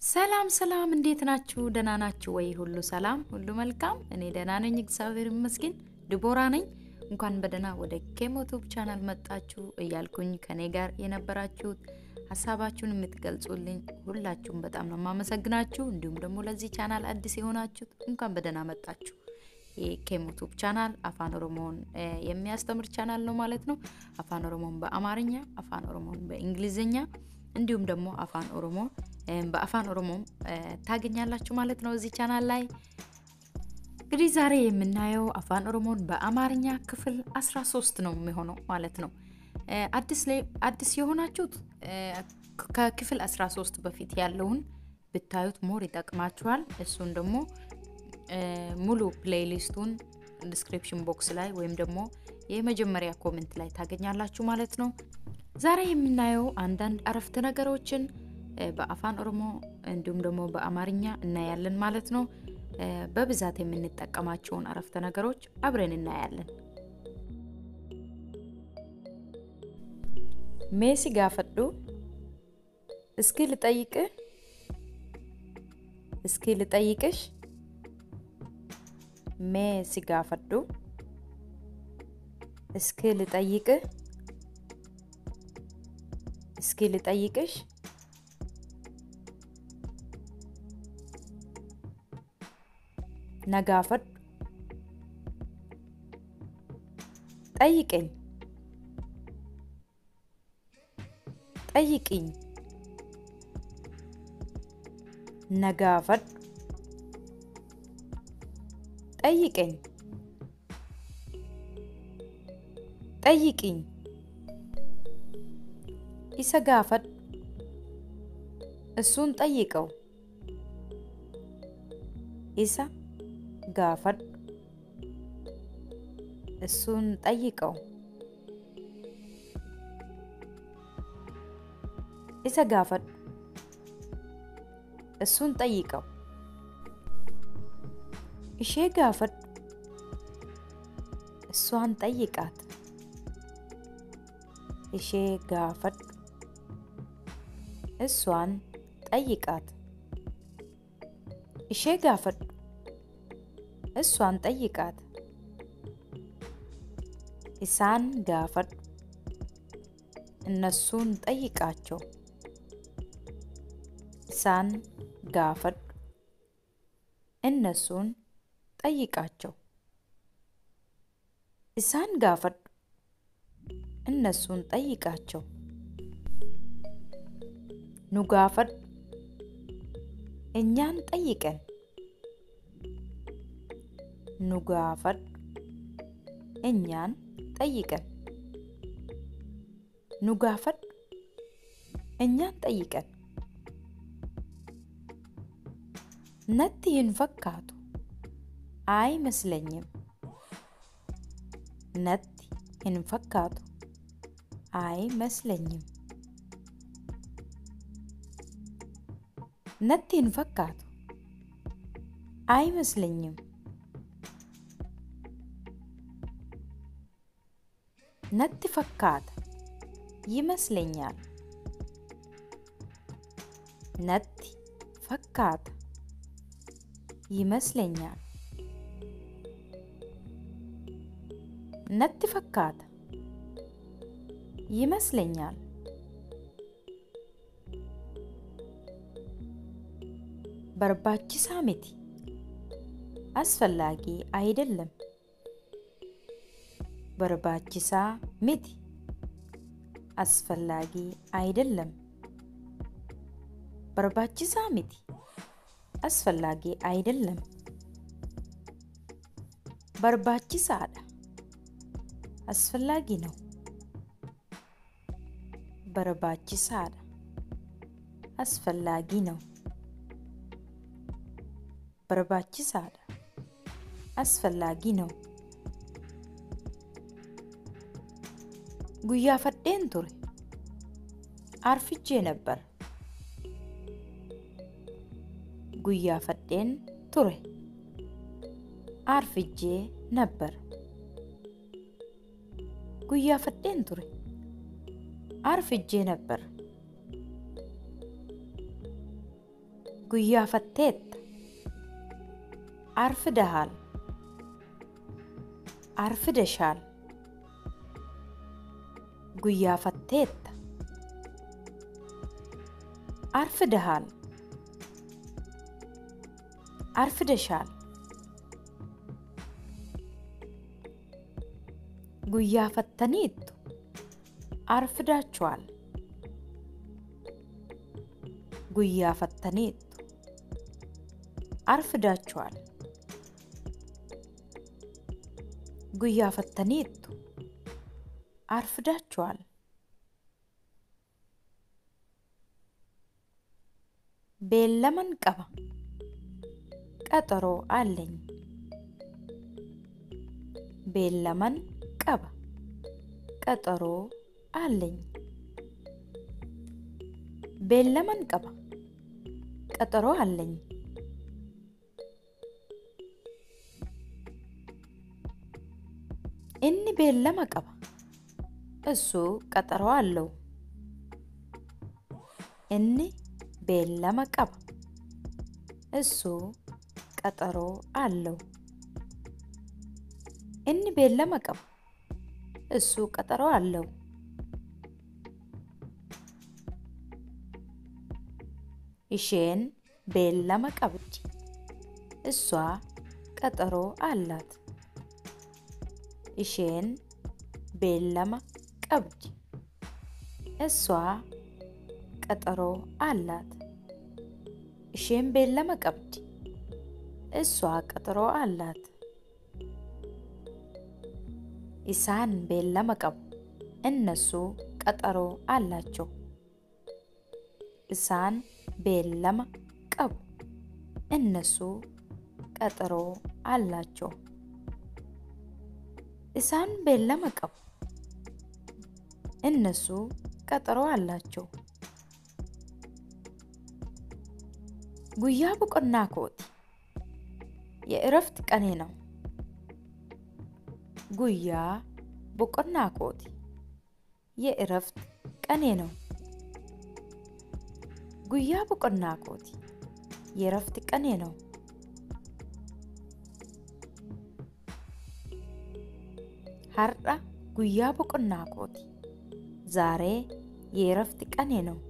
ሰላም ሰላም፣ እንዴት ናችሁ? ደህና ናችሁ ወይ? ሁሉ ሰላም፣ ሁሉ መልካም። እኔ ደህና ነኝ፣ እግዚአብሔር ይመስገን። ድቦራ ነኝ። እንኳን በደህና ወደ ኬሞቱብ ቻናል መጣችሁ እያልኩኝ ከኔ ጋር የነበራችሁት ሀሳባችሁን የምትገልጹልኝ ሁላችሁም በጣም ነው የማመሰግናችሁ። እንዲሁም ደግሞ ለዚህ ቻናል አዲስ የሆናችሁት እንኳን በደህና መጣችሁ። የኬሞቱብ ቻናል አፋን ኦሮሞን የሚያስተምር ቻናል ነው ማለት ነው። አፋን ኦሮሞን በአማርኛ፣ አፋን ኦሮሞን በእንግሊዝኛ እንዲሁም ደግሞ አፋን ኦሮሞ በአፋን ኦሮሞም ታገኛላችሁ ማለት ነው እዚህ ቻናል ላይ። እንግዲህ ዛሬ የምናየው አፋን ኦሮሞን በአማርኛ ክፍል 13 ነው የሚሆነው ማለት ነው። አዲስ የሆናችሁት ከክፍል 13 በፊት ያለውን ብታዩት ሞር ይጠቅማችኋል። እሱን ደግሞ ሙሉ ፕሌይሊስቱን ዲስክሪፕሽን ቦክስ ላይ ወይም ደግሞ የመጀመሪያ ኮሜንት ላይ ታገኛላችሁ ማለት ነው። ዛሬ የምናየው አንዳንድ አረፍተ ነገሮችን በአፋን ኦሮሞ እንዲሁም ደግሞ በአማርኛ እናያለን ማለት ነው። በብዛት የምንጠቀማቸውን አረፍተ ነገሮች አብረን እናያለን። ሜሲ ጋፈዱ እስኪ ልጠይቅህ፣ እስኪ ልጠይቅሽ። ሜሲ ጋፈዱ እስኪ ልጠይቅህ፣ እስኪ ልጠይቅሽ። ነጋፈዱ ጠይቀኝ፣ ጠይቅኝ። ነጋፈዱ ጠይቀኝ፣ ጠይቅኝ። ኢሰ ጋፈዱ እሱን ጠይቀው። ኢሳ ጋፈዱ እሱን ጠይቀው። ኢሰ ጋፈዱ እሱን ጠይቀው። ኢሼ ጋፈዱ እሷን ጠይቃት። ኢሼ ጋፈዱ እሷን ጠይቃት። ኢሼ ጋፈዱ እሷን ጠይቃት። ኢሳን ጋፈዱ እነሱን ጠይቃቸው። ኢሳን ጋፈዱ እነሱን ጠይቃቸው። ኢሳን ጋፈዱ እነሱን ጠይቃቸው። ኑ ጋፈዱ እኛን ጠይቀን። ኑ ጋፈዱ እኛን ጠይቀን። ኑ ጋፈዱ እኛን ጠይቀን። ነቲ ሂንፈካቱ አይመስለኝም። ነቲ ሂንፈካቱ አይመስለኝም። ነቲ ሂንፈካቱ አይመስለኝም። ነቲ ፈካተ ይመስለኛል። ነቲ ፈካተ ይመስለኛል። ነቲ ፈካተ ይመስለኛል። በርባቺሳ ሚቲ አስፈላጊ አይደለም። በርባቺሳ ሚቲ አስፈላጊ አይደለም። በርባቺሳ ሚቲ አስፈላጊ አይደለም። በርባቺሳዳ አስፈላጊ ነው። በርባቺሳዳ አስፈላጊ ነው። በርባቺሳዳ አስፈላጊ ነው። ጉያ ፈዴን ቱሬ አርፍጄ ነበር። ጉያ ፈዴን ቱሬ አርፍጄ ነበር። ጉያ ፈዴን ቱሬ አርፍጄ ነበር። ጉያፈቴታ አርፍደሃል አርፍደሻል ጉያፈቴታ አርፍደሃል አርፍደሻል ጉያፈተኒቱ አርፍዳችኋል ጉያፈተኒቱ አርፍዳችኋል ጉያፈተኒቱ አርፍዳችኋል ቤለመን ቀባ ቀጠሮ አለኝ ቤለመን ቀባ ቀጠሮ አለኝ ቤለመን ቀባ ቀጠሮ አለኝ እኒ ቤለመ ቀባ እሱ ቀጠሮ አለው እኒ ቤለመ ቀባ እሱ ቀጠሮ አለው እኒ ቤለመ ቀባ እሱ ቀጠሮ አለው isheen beellama qabdi እሷ ቀጠሮ አላት isheen beellama qabdi እሷ ቀጠሮ አላት isheen beellama qabdi እሷ ቀጠሮ አላት isaan beellama qabu እነሱ ቀጠሮ አላቸው isaan beellama qabu እነሱ ቀጠሮ አላቸው isaan beellama qabu እነሱ ቀጠሮ አላቸው ጉያ ቦቆና ኮቲ የእረፍት ቀኔ ነው ጉያ ቦቆና ኮቲ የእረፍት ቀኔ ነው ጉያ ቦቆና ኮቲ የእረፍት ቀኔ ነው ሀርዳ ጉያ ቦቆና ኮቲ ዛሬ የእረፍት ቀኔ ነው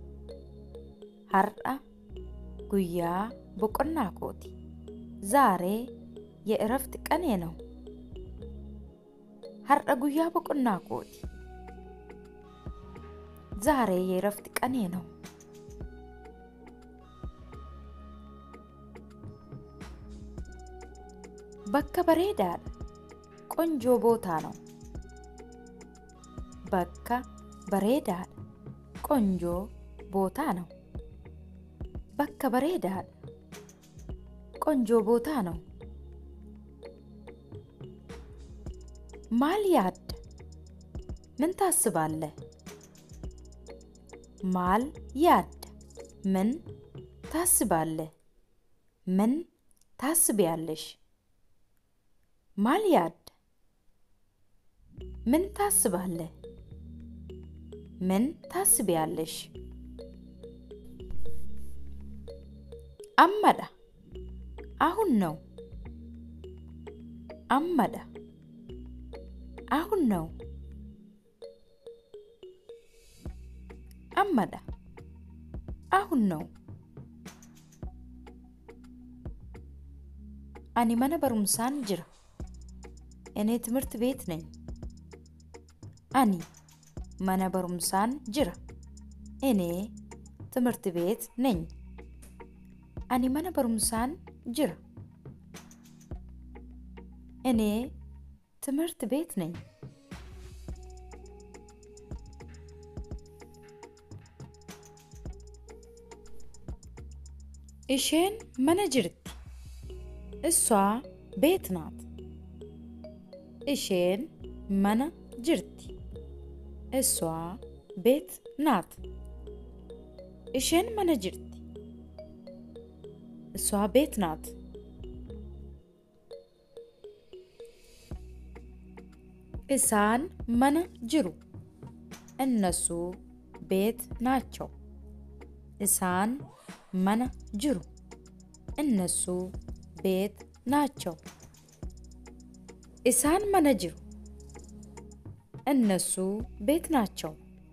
ሀርዳ ጉያ ቦቆና ኮቲ ዛሬ የእረፍት ቀኔ ነው ሀርዳ ጉያ ቦቆና ኮቲ ዛሬ የእረፍት ቀኔ ነው በከ በሬዳadha ቆንጆ ቦታ ነው በከ በሬዳadha ቆንጆ ቦታ ነው በከ በሬዳadha ቆንጆ ቦታ ነው ማል ያድ ምን ታስባለህ ማል ያድ ምን ታስባለህ ምን ታስቢያለሽ ማል ያድ ምን ታስባለህ ምን ታስቢያለሽ አመዳ አሁን ነው አመዳ አሁን ነው አመዳ አሁን ነው አኒ መነ በሩምሳን ጅራ እኔ ትምህርት ቤት ነኝ አኒ መነ በሩምሳን ጅራ እኔ ትምህርት ቤት ነኝ አኒ መነ በሩምሳን ጅራ እኔ ትምህርት ቤት ነኝ isheen mana jirti እሷ ቤት ናት isheen mana jirti እሷ ቤት ናት isheen mana jirti እሷ ቤት ናት isaan mana jiru እነሱ ቤት ናቸው isaan mana jiru እነሱ ቤት ናቸው isaan mana jiru እነሱ ቤት ናቸው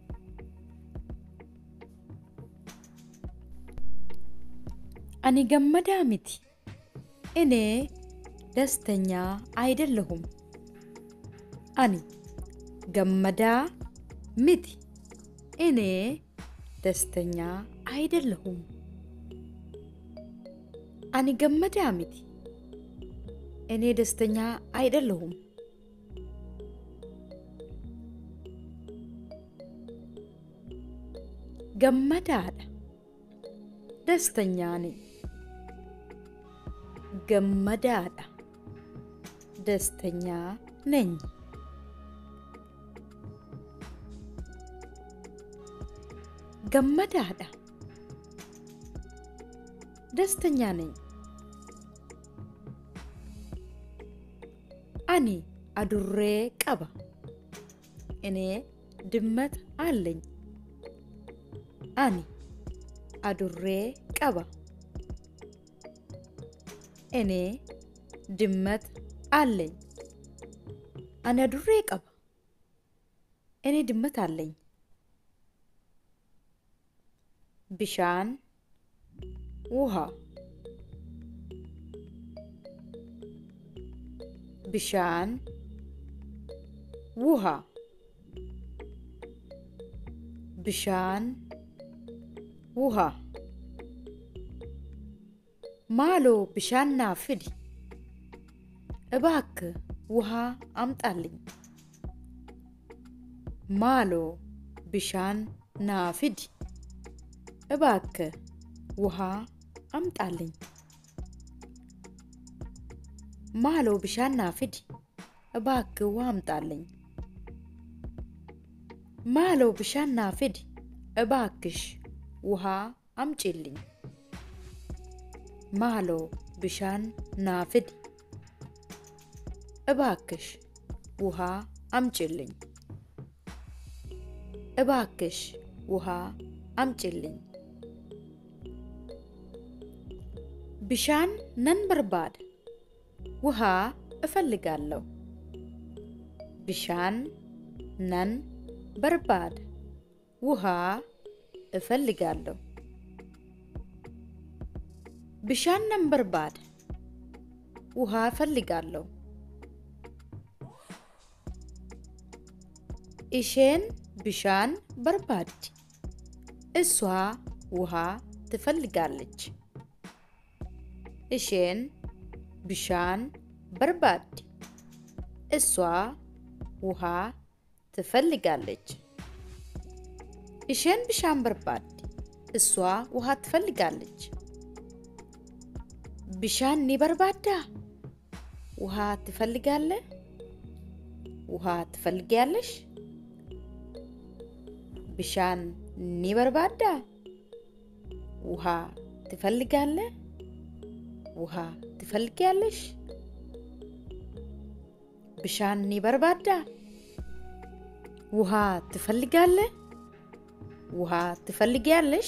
ani gammadaa miti እኔ ደስተኛ አይደለሁም ani gammadaa miti እኔ ደስተኛ አይደለሁም ani gammadaa miti እኔ ደስተኛ አይደለሁም gammadaadha ደስተኛ ነኝ gammadaadha ደስተኛ ነኝ gammadaadha ደስተኛ ነኝ አኒ አዱሬ ቀባ እኔ ድመት አለኝ አኒ አዱሬ ቀባ እኔ ድመት አለኝ አኒ አዱሬ ቀባ እኔ ድመት አለኝ ብሻን ውሃ ብሻን ውሃ ብሻን ውሃ ማሎ ብሻና ፍዲ እባክ ውሃ አምጣልኝ ማሎ ብሻን ናፍዲ እባክ ውሃ አምጣልኝ ማሎ ብሻን ናፍዲ እባክ ውሃ አምጣልኝ ማሎ ብሻን ናፍዲ እባክሽ ውሃ አምጪልኝ ማሎ ብሻን ናፍዲ እባክሽ ውሃ አምጪልኝ እባክሽ ውሃ አምጪልኝ ብሻን ነን በርባድ ውሃ እፈልጋለሁ ብሻን ነን በርባድ ውሃ እፈልጋለሁ ብሻን ነን በርባድ ውሃ እፈልጋለሁ ኢሼን ብሻን በርባድ እሷ ውሃ ትፈልጋለች እሼን ብሻን በርባድ እሷ ውሃ ትፈልጋለች እሼን ብሻን በርባድ እሷ ውሃ ትፈልጋለች ብሻን ኒ በርባዳ ውሃ ትፈልጋለ ውሃ ትፈልጊያለሽ ብሻን ኒ በርባዳ ውሃ ትፈልጋለ ውሃ ትፈልጊያለሽ ብሻን ኒ በርባዳ ውሃ ትፈልጋለ ውሃ ትፈልጊያለሽ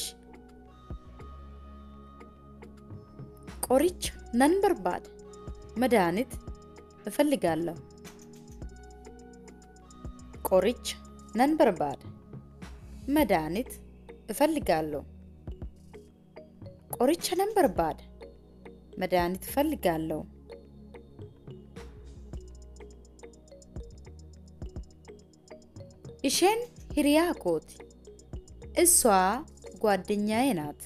ቆሪች ነን በርባድ መድኃኒት እፈልጋለሁ ቆሪች ነን በርባድ መድኃኒት እፈልጋለሁ ቆሪቻ ነን በርባድ መድኃኒት እፈልጋለሁ ኢሼን ሂሪያ ኮቲ እሷ ጓደኛዬ ናት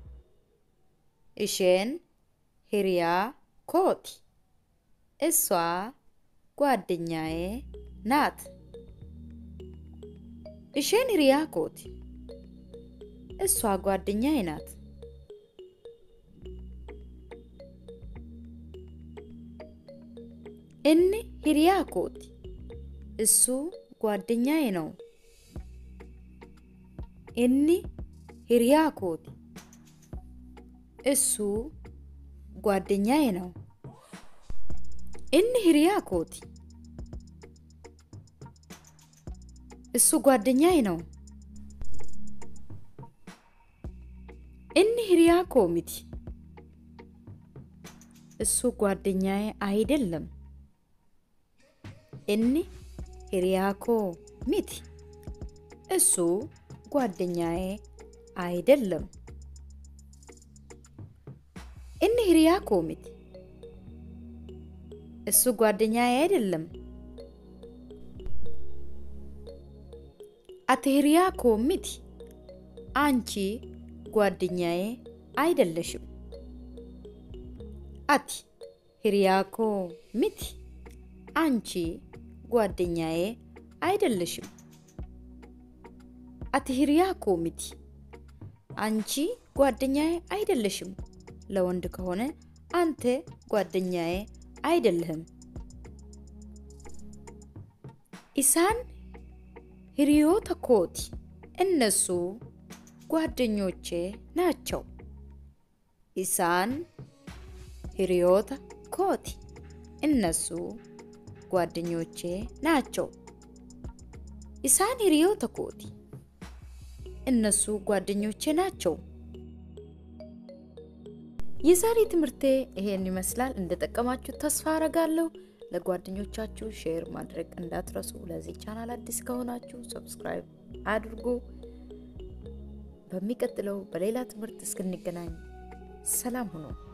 ኢሼን ሂሪያ ኮቲ እሷ ጓደኛዬ ናት ኢሼን ሂሪያ ኮቲ እሷ ጓደኛዬ ናት እኒ ሂሪያ ኮቲ እሱ ጓደኛዬ ነው እኒ ሂሪያ ኮቲ እሱ ጓደኛዬ ነው እኒ ሂሪያ ኮቲ እሱ ጓደኛዬ ነው እኒ ሂሪያ ኮሚቲ እሱ ጓደኛዬ አይደለም። እኒ ሂሪያኮ ሚቲ እሱ ጓደኛዬ አይደለም። እኒ ሂሪያኮ ሚቲ እሱ ጓደኛዬ አይደለም። አቲ ሂሪያኮ ሚቲ አንቺ ጓደኛዬ አይደለሽም። አቲ ሂሪያኮ ሚቲ አንቺ ጓደኛዬ አይደለሽም። አቲ ሂሪያኮ ሚቲ አንቺ ጓደኛዬ አይደለሽም። ለወንድ ከሆነ አንተ ጓደኛዬ አይደለህም። ኢሳን ሂሪዮተ ኮቲ እነሱ ጓደኞቼ ናቸው። ኢሳን ሂሪዮተ ኮቲ እነሱ ጓደኞቼ ናቸው። ኢሳን ሂሪዮተ ኮቲ እነሱ ጓደኞቼ ናቸው። የዛሬ ትምህርቴ ይሄን ይመስላል። እንደጠቀማችሁ ተስፋ አረጋለሁ። ለጓደኞቻችሁ ሼር ማድረግ እንዳትረሱ። ለዚህ ቻናል አዲስ ከሆናችሁ ሰብስክራይብ አድርጉ። በሚቀጥለው በሌላ ትምህርት እስክንገናኝ ሰላም ሁኑ።